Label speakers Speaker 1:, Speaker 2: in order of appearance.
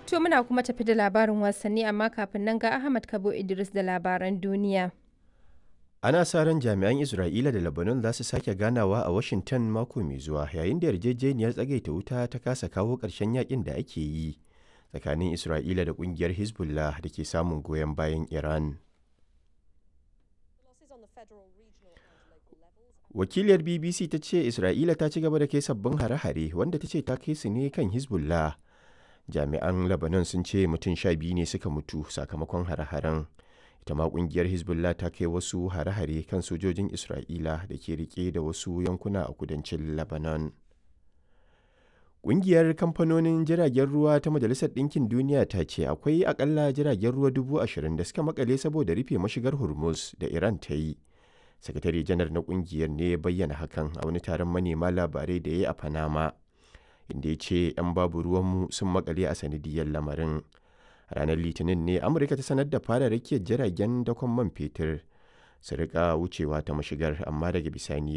Speaker 1: To muna kuma tafi da labarin wasanni amma kafin nan ga Ahmad Kabo Idris da labaran duniya.
Speaker 2: Ana sa ran jami'an Isra'ila da Lebanon za su sake ganawa a Washington mako mai zuwa yayin da yarjejeniyar tsagaita wuta ta kasa kawo ƙarshen yakin da ake yi tsakanin Isra'ila da ƙungiyar Hezbollah da ke samun goyon bayan Iran. Wakiliyar BBC ta ce Isra'ila ta ci gaba da kai sabbin hare-hare wanda ta ce ta kai su ne kan Hezbollah. Jami'an Lebanon sun ce mutum sha biyu ne suka mutu sakamakon hare-haren. ita ma kungiyar hezbollah ta kai wasu hare-hare kan sojojin isra'ila da ke rike da wasu yankuna a kudancin lebanon Ƙungiyar kamfanonin jiragen ruwa ta Majalisar Ɗinkin Duniya ta ce akwai akalla jiragen ruwa dubu ashirin da suka makale saboda rufe mashigar Hormuz da Iran ta yi. Sakatare janar na ƙungiyar ne ya bayyana hakan a wani taron manema labarai da ya yi a Panama, inda ya ce 'yan babu ruwanmu sun makale a sanadiyar lamarin. ranar litinin ne amurka ta sanar da fara rakiyar jiragen dakon man fetur su rika wucewa ta mashigar amma daga bisani